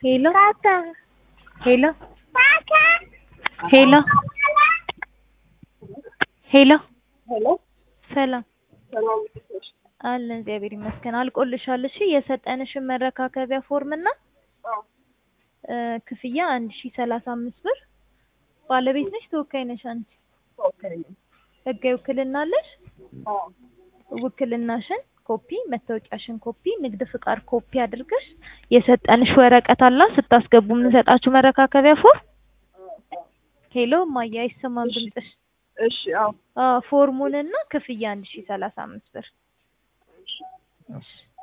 ሄሎ ሄሎ ሄሎ ሄሎ ሄሎ ሰላም ሰላም ነሽ? አለን እግዚአብሔር ይመስገን። አልቆልሻል። እሺ የሰጠንሽን መረካከቢያ ፎርም እና አዎ እ ክፍያ አንድ ሺ ሰላሳ አምስት ብር ባለቤት ነሽ ተወካይ ነሽ አንቺ? ኦኬ ነኝ። ህጋዊ ውክልና አለሽ? አዎ ውክልናሽን ኮፒ፣ መታወቂያሽን ኮፒ፣ ንግድ ፍቃድ ኮፒ አድርገሽ የሰጠንሽ ወረቀት አላ ስታስገቡ የምንሰጣችሁ መረካከቢያ ፎርም። ሄሎ እማዬ አይሰማም እሺ። ድምፅሽ። እሺ አዎ አዎ ፎርሙንና ክፍያ አንድ ሺ ሰላሳ አምስት ብር። እሺ